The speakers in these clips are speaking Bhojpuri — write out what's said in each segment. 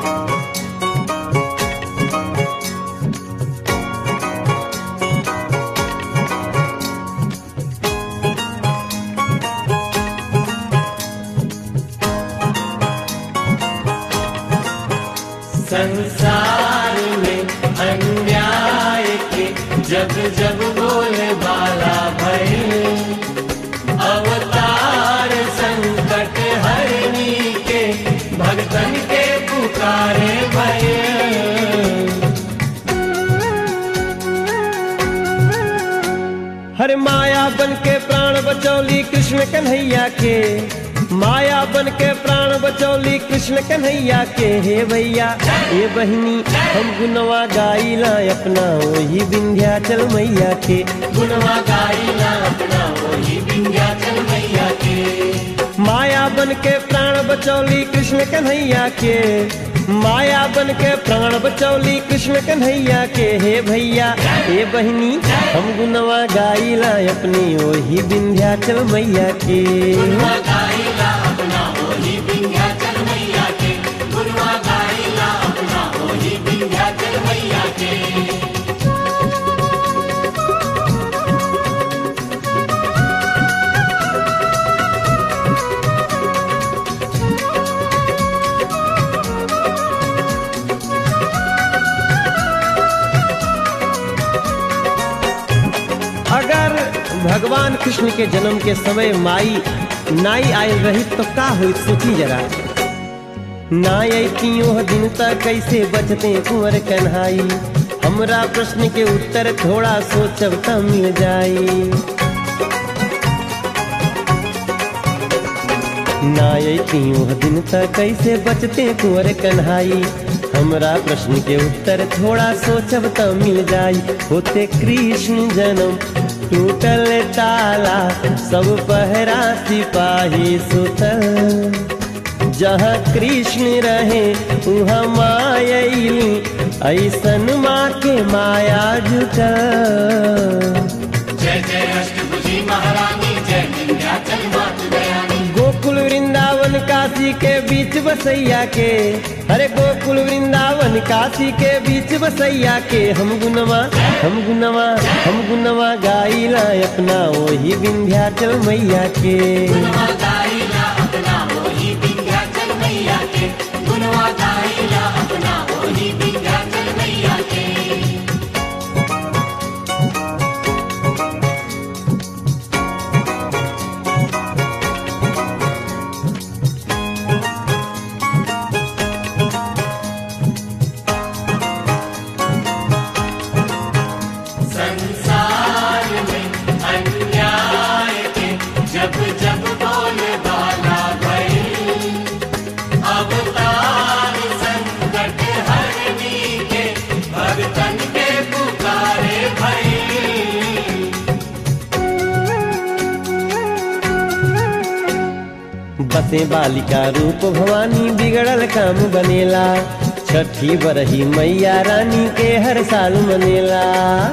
संसार में अन्याय के जब जब बोले बाला भय अवतार संकट हरनी के भगतन के पुकारे भय हर माया बन के प्राण बचौली कृष्ण कन्हैया के माया बन के प्राण बचौली कृष्ण कन्हैया के हे भैया हे बहिनी हम गुनवा गाइला अपना वही विंध्याचल मैया के गुनवा गाइला अपना वही विंध्याचल मैया के माया बन के प्राण बचौली कृष्ण कन्हैया के माया बन के प्राण बचौली कृष्ण कन्हैया के हे भैया हे बहिनी हम गुनवा गाइला अपनी वही विंध्याचल मैया के गुनवा गाइला अपना वही विंध्याचल मैया के गुनवा गाइला अपना वही विंध्याचल मैया के अगर भगवान कृष्ण के जन्म के समय माई नाई आयल रही तो का हुई सोची जरा नाई आई ओह दिन तक कैसे बचते कुंवर कन्हाई हमरा प्रश्न के उत्तर थोड़ा सोचब त मिल जाई नाई ओह दिन तक कैसे बचते कुंवर कन्हाई हमरा प्रश्न के उत्तर थोड़ा सोचब त मिल जाई होते कृष्ण जन्म टूटल ताला सब पहरा सिपाही सुतल जहाँ कृष्ण रहे वहाँ मायली ऐसन माँ के माया जुटल जय जय अष्टभुजी महारानी जय विंध्याचल मात दयानी गोकुल वृंदावन काशी के बीच बसैया के अरे गोकुल वृंदावन काशी के बीच बसैया के हम गुनवा हम गुनवा हम गुनवा गाइला अपना वही विंध्याचल मैया के गुनवा गाइला अपना वही विंध्याचल मैया के गुनवा गाइला अपना वही विंध्याचल मैया के संसार में अन्याय के जब जब बोले बाला भई अवतार संकट हरनी के भगतन के पुकारे भई बसे बालिका रूप भवानी बिगड़ल काम बनेला छठी बरही मैया रानी के हर साल मनेला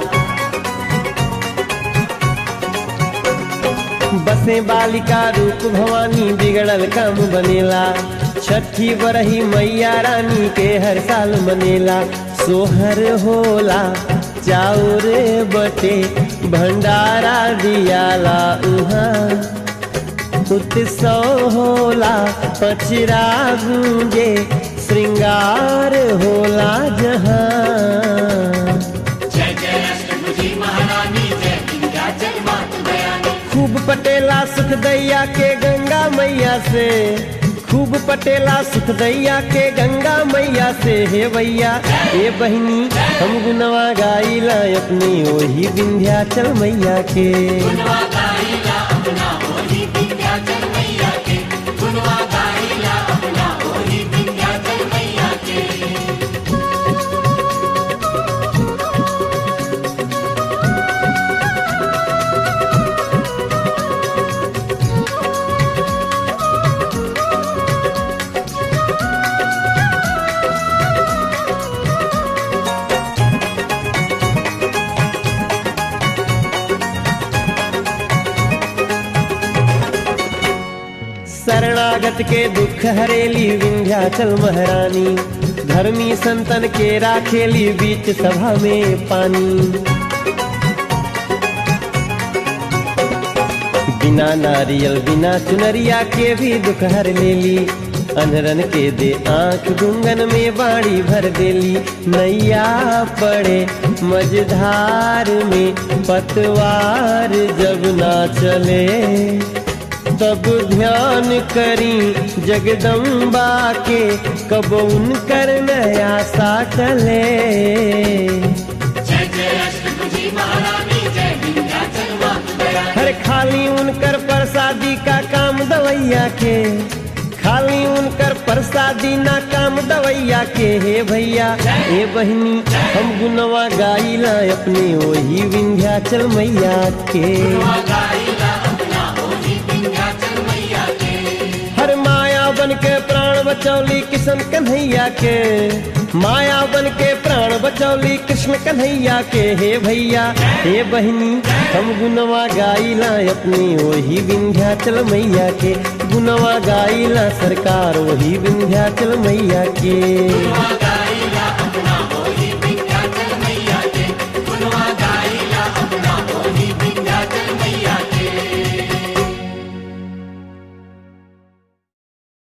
बसे बालिका रूप भवानी बिगड़ल काम बनेला छठी बरही मैया रानी के हर साल मनेला सोहर होला चाउर बटे भंडारा दियाला उहाँ उत्सव होला पचरा गूंजे श्रृंगार होला जहाँ जय जय अष्टभुजी महारानी जय विंध्याचल मात दयानी खूब पटेला सुख दैया के गंगा मैया से खूब पटेला सुख दैया के गंगा मैया से हे भैया हे बहिनी हम गुनवा गाइला अपनी वही विंध्याचल मैया के गुनवा गाइला अपना वही विंध्याचल मैया के गुनवा गाइला अपना वही विंध्याचल मैया के शरणागत के दुख हरेली विंध्याचल महारानी धर्मी संतन के राखेली बीच सभा में पानी बिना नारियल बिना चुनरिया के भी दुख हर लेली अनरन के दे आंख गुंगन में बाड़ी भर देली नैया पड़े मझधार में पतवार जब ना चले तब ध्यान करी जगदम्बा के कब उनकर नया सा टले जय जय अष्टभुजी महारानी जय विंध्याचल मातु दयानी हर खाली उनकर प्रसादी का काम दवैया के खाली उनकर प्रसादी ना काम दवैया के हे भैया हे बहनी हम गुनवा गाइला अपने वही विंध्याचल मैया के गाइला अपना ओही विंध्याचल मैया के हर माया बन के प्राण बचौली किशन कन्हैया के माया बन के प्राण बचौली कृष्ण कन्हैया के हे भैया हे बहनी हम गुनवा गाइला अपनी वही विंध्याचल मैया के गुनवा गाइला सरकार वही विंध्याचल मैया के गाइला